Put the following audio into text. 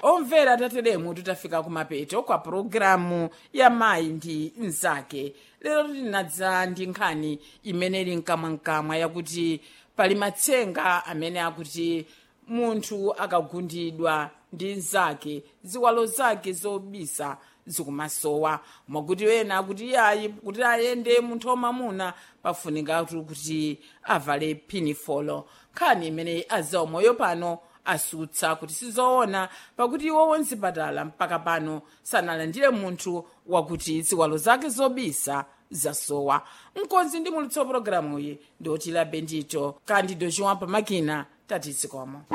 omvera tateremu tutafika kumapeto kwa pulogalamu ya mayi ndi mnzake lero tinadza ndi nkhani imene ili mkamwamkamwa yakuti pali matsenga amene akuti munthu akagundidwa ndi mnzake ziwalo zake zobisa zikumasowa mwakuti wena akuti iyayi kuti ayende munthu wamamuna pafunikatu kuti avale pinifolo nkhani imene azawo moyo pano asutsa kuti sizoona pakuti iwo wonzipatala mpaka pano sanalandire munthu wakuti ziwalo zake zobisa zasowa mkonzi ndi mulitso pologalamuyi ndi otila bendito kandi dochiwampa makina tatizikomo